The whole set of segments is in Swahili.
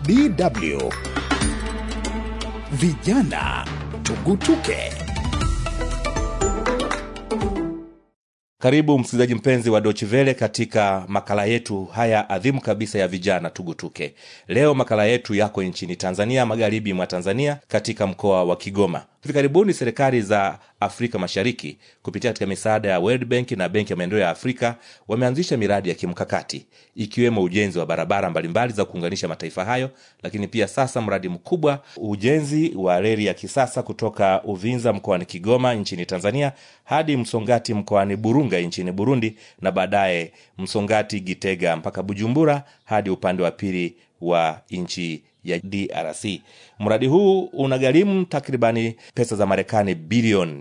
DW Vijana Tugutuke. Karibu msikilizaji mpenzi wa Dochivele katika makala yetu haya adhimu kabisa ya vijana tugutuke. Leo makala yetu yako nchini Tanzania, magharibi mwa Tanzania, katika mkoa wa Kigoma. Hivi karibuni serikali za Afrika Mashariki kupitia katika misaada ya World Bank na Benki ya Maendeleo ya Afrika wameanzisha miradi ya kimkakati ikiwemo ujenzi wa barabara mbalimbali za kuunganisha mataifa hayo, lakini pia sasa mradi mkubwa ujenzi wa reli ya kisasa kutoka Uvinza mkoani Kigoma nchini Tanzania hadi Msongati mkoani Burunga nchini Burundi, na baadaye Msongati Gitega mpaka Bujumbura hadi upande wa pili wa nchi ya DRC. Mradi huu unagharimu takribani pesa za Marekani bilioni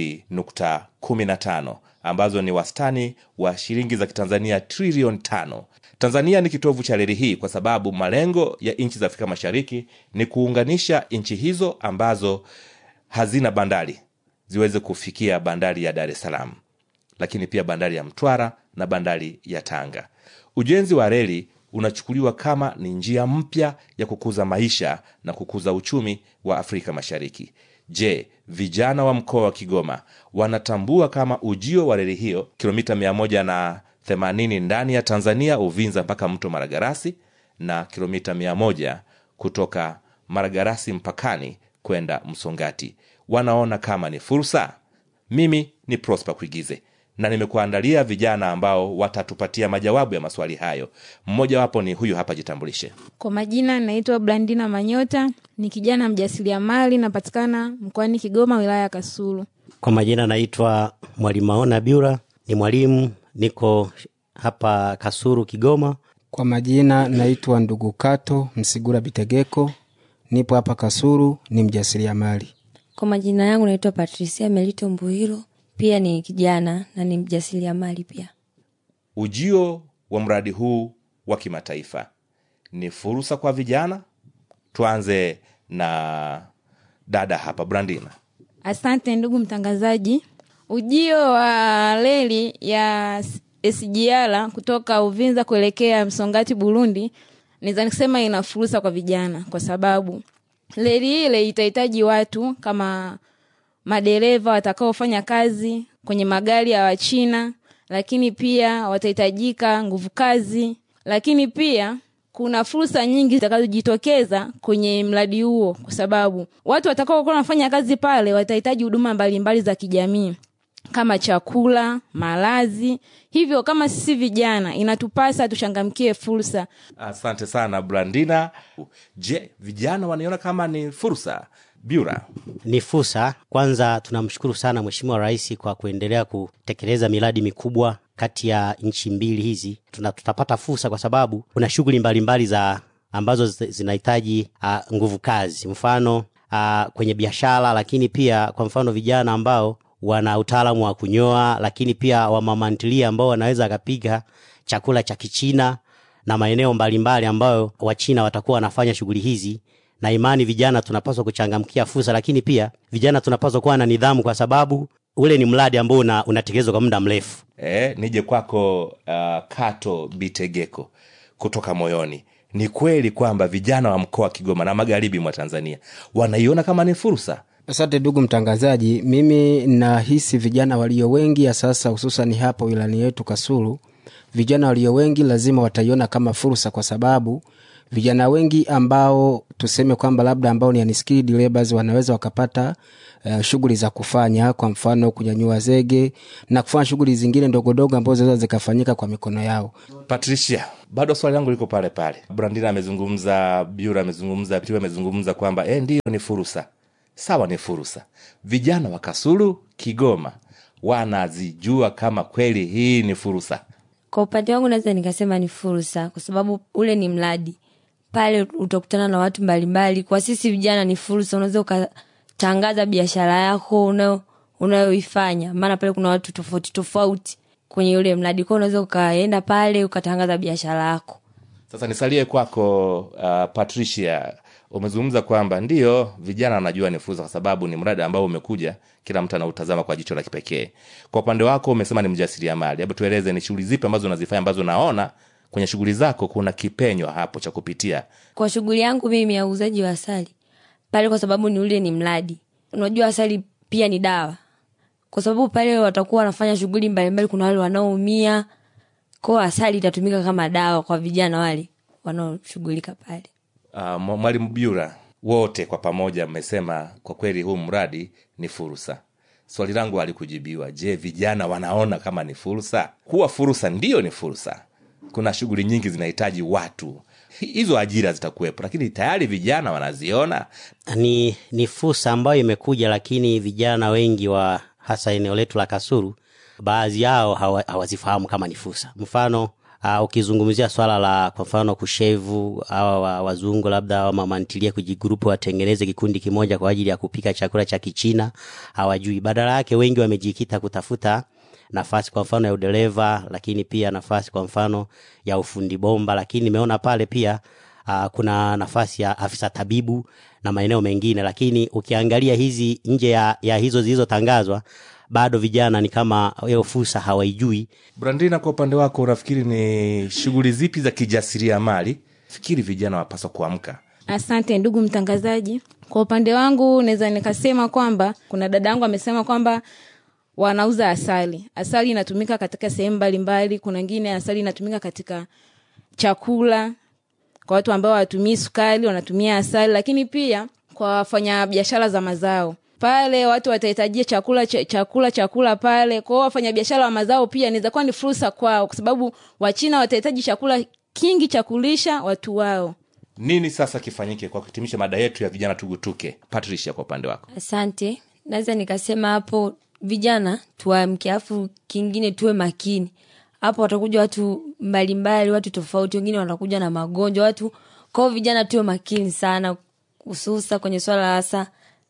2.15 ambazo ni wastani wa shilingi za Kitanzania trilioni tano. Tanzania ni kitovu cha reli hii kwa sababu malengo ya nchi za Afrika Mashariki ni kuunganisha nchi hizo ambazo hazina bandari ziweze kufikia bandari ya Dar es Salaam, lakini pia bandari ya Mtwara na bandari ya Tanga. Ujenzi wa reli unachukuliwa kama ni njia mpya ya kukuza maisha na kukuza uchumi wa Afrika Mashariki. Je, vijana wa mkoa wa Kigoma wanatambua kama ujio wa reli hiyo kilomita mia moja na themanini ndani ya Tanzania, Uvinza mpaka mto Maragarasi na kilomita mia moja kutoka Maragarasi mpakani kwenda Msongati, wanaona kama ni fursa? Mimi ni Prosper Kuigize na nimekuandalia vijana ambao watatupatia majawabu ya maswali hayo. Mmojawapo ni huyu hapa, jitambulishe. Kwa majina naitwa Blandina Manyota, ni kijana mjasiriamali, napatikana mkoani Kigoma, wilaya ya Kasulu. Kwa majina naitwa Mwalimu Maona Biura, ni mwalimu, niko hapa Kasulu, Kigoma. Kwa majina naitwa Ndugu Kato Msigura Bitegeko, nipo hapa Kasulu, ni mjasiriamali. Kwa majina yangu naitwa Patricia Melito Mbuhiro, pia ni kijana na ni mjasiriamali pia. Ujio wa mradi huu wa kimataifa ni fursa kwa vijana. Tuanze na dada hapa, Brandina. Asante ndugu mtangazaji. Ujio wa reli ya SGR kutoka Uvinza kuelekea Msongati, Burundi, naweza kusema ina fursa kwa vijana, kwa sababu reli ile itahitaji watu kama madereva watakaofanya kazi kwenye magari ya Wachina, lakini pia watahitajika nguvu kazi, lakini pia kuna fursa nyingi zitakazojitokeza kwenye mradi huo, kwa sababu watu watakaokuwa wanafanya kazi pale watahitaji huduma mbalimbali za kijamii kama chakula, malazi. Hivyo kama sisi vijana, inatupasa tuchangamkie fursa. Asante sana Brandina. Je, vijana wanaiona kama ni fursa? Biura. Ni fursa. Kwanza tunamshukuru sana Mheshimiwa Rais kwa kuendelea kutekeleza miradi mikubwa kati ya nchi mbili hizi. Tuna, tutapata fursa kwa sababu kuna shughuli mbalimbali za ambazo zinahitaji uh, nguvu kazi, mfano uh, kwenye biashara, lakini pia kwa mfano vijana ambao wana utaalamu wa kunyoa, lakini pia wamamantilia ambao wanaweza akapiga chakula cha Kichina na maeneo mbalimbali ambayo Wachina watakuwa wanafanya shughuli hizi na imani vijana tunapaswa kuchangamkia fursa, lakini pia vijana tunapaswa kuwa na nidhamu, kwa sababu ule ni mradi ambao una, unatekelezwa kwa muda mrefu. E, nije kwako uh, Kato Bitegeko kutoka moyoni. Ni kweli kwamba vijana wa mkoa wa Kigoma na magharibi mwa Tanzania wanaiona kama ni fursa? Asante ndugu mtangazaji, mimi nahisi vijana walio wengi ya sasa, hususan hapa wilani yetu Kasulu, vijana walio wengi lazima wataiona kama fursa, kwa sababu vijana wengi ambao tuseme kwamba labda ambao ni unskilled laborers wanaweza wakapata uh, shughuli za kufanya, kwa mfano kunyanyua zege na kufanya shughuli zingine ndogondogo ambazo zinaweza zikafanyika kwa mikono yao. Patricia, bado swali langu liko pale pale. Brandina amezungumza, Biura amezungumza, Pitu amezungumza kwamba eh, ndiyo ni fursa. Sawa, ni fursa. Vijana wa Kasulu, Kigoma wanazijua kama kweli hii ni fursa? Kwa upande wangu naweza nikasema ni fursa, kwa sababu ule ni mradi pale, utakutana na watu mbalimbali. Kwa sisi vijana ni fursa, unaweza ukatangaza biashara yako unayo unayoifanya, maana pale kuna watu tofauti tofauti kwenye ule mradi, kwao unaweza ukaenda pale ukatangaza biashara yako. Sasa nisalie kwako, uh, Patricia, umezungumza kwamba ndiyo vijana wanajua ni fursa, kwa sababu ni mradi ambao umekuja, kila mtu anautazama kwa jicho la kipekee. Kwa upande wako umesema ni mjasiriamali, hebu tueleze ni shughuli zipi ambazo unazifanya ambazo unaona kwenye shughuli zako kuna kipenyo hapo cha kupitia kwa shughuli yangu mimi ya uuzaji wa asali pale kwa sababu ni ule ni mradi unajua asali pia ni dawa kwa sababu pale watakuwa wanafanya shughuli mbalimbali kuna wale wanaoumia kwao asali itatumika kama dawa kwa vijana wale wanaoshughulika pale uh, mwalimu Byura, wote kwa pamoja mmesema kwa kweli huu mradi ni fursa. Swali langu halikujibiwa. Je, vijana wanaona kama ni fursa? Kuwa fursa ndiyo ni fursa. Kuna shughuli nyingi zinahitaji watu, hizo ajira zitakuwepo, lakini tayari vijana wanaziona. ni, ni fursa ambayo imekuja lakini vijana wengi wa hasa eneo letu la kasuru baadhi yao hawa- hawazifahamu kama ni fursa mfano uh, ukizungumzia swala la kwa mfano kushevu awa wa- wazungu labda au mamantilia kujigrupu watengeneze kikundi kimoja kwa ajili ya kupika chakula cha kichina hawajui badala yake wengi wamejikita kutafuta nafasi kwa mfano ya udereva lakini pia nafasi kwa mfano ya ufundi bomba lakini nimeona pale pia uh, kuna nafasi ya afisa tabibu na maeneo mengine lakini ukiangalia hizi nje ya, ya hizo zilizotangazwa bado vijana ni kama hiyo fursa hawaijui Brandina, kwa upande wako unafikiri ni shughuli zipi za kijasiriamali fikiri vijana wapaswa kuamka? Asante ndugu mtangazaji. Kwa upande wangu naweza nikasema kwamba kuna dada yangu amesema kwamba wanauza asali. Asali inatumika katika sehemu mbalimbali. Kuna wengine asali inatumika katika chakula, kwa watu ambao hawatumii sukari wanatumia asali, lakini pia kwa wafanya biashara za mazao pale watu watahitajia chakula ch chakula chakula pale kwao. Wafanyabiashara wa mazao pia inaweza kuwa ni fursa kwao, kwa sababu Wachina watahitaji chakula kingi cha kulisha watu wao. Nini sasa kifanyike kwa kuhitimisha mada yetu ya vijana tugutuke? Patricia, kwa upande wako. asante naweza nikasema hapo vijana tuamke afu kingine tuwe makini hapo watakuja watu mbalimbali watu tofauti wengine watakuja na magonjwa watu kwao vijana tuwe makini sana hususa kwenye swala hasa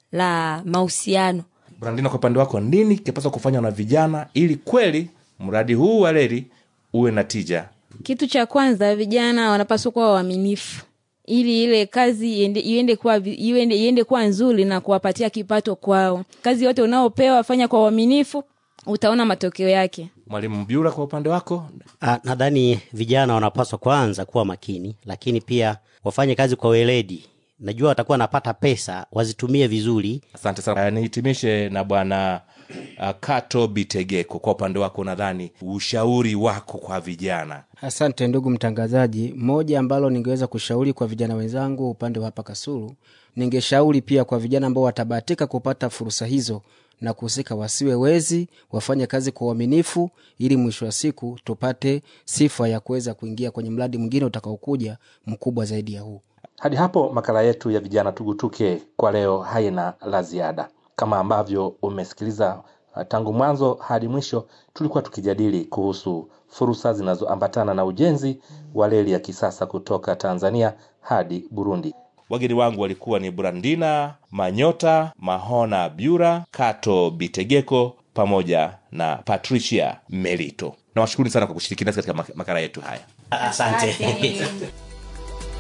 la mahusiano Brandina, kwa upande wako, nini kipaswa kufanywa na vijana ili kweli mradi huu wa reli uwe na tija? Kitu cha kwanza, vijana wanapaswa kuwa waaminifu ili ile kazi iende, iende kuwa, vi- iende, iende kuwa nzuri na kuwapatia kipato kwao. Kazi yote unaopewa fanya kwa uaminifu, utaona matokeo yake. Mwalimu Byura, kwa upande wako, Ah, nadhani vijana wanapaswa kwanza kuwa makini lakini pia wafanye kazi kwa weledi najua watakuwa wanapata pesa wazitumie vizuri asante sana. Uh, nihitimishe na bwana uh, Kato Bitegeko, kwa upande wako, nadhani ushauri wako kwa vijana Asante ndugu mtangazaji. Moja ambalo ningeweza kushauri kwa vijana wenzangu upande wa hapa Kasulu, ningeshauri pia kwa vijana ambao watabahatika kupata fursa hizo na kuhusika, wasiwe wezi, wafanye kazi kwa uaminifu, ili mwisho wa siku tupate sifa ya kuweza kuingia kwenye mradi mwingine utakaokuja mkubwa zaidi ya huu. Hadi hapo makala yetu ya vijana tugutuke kwa leo haina la ziada. Kama ambavyo umesikiliza uh, tangu mwanzo hadi mwisho, tulikuwa tukijadili kuhusu fursa zinazoambatana na ujenzi wa reli ya kisasa kutoka Tanzania hadi Burundi. Wageni wangu walikuwa ni Brandina Manyota, Mahona Byura, Kato Bitegeko pamoja na Patricia Melito. Nawashukuru sana kwa kushiriki nasi katika mak- makala yetu haya. asante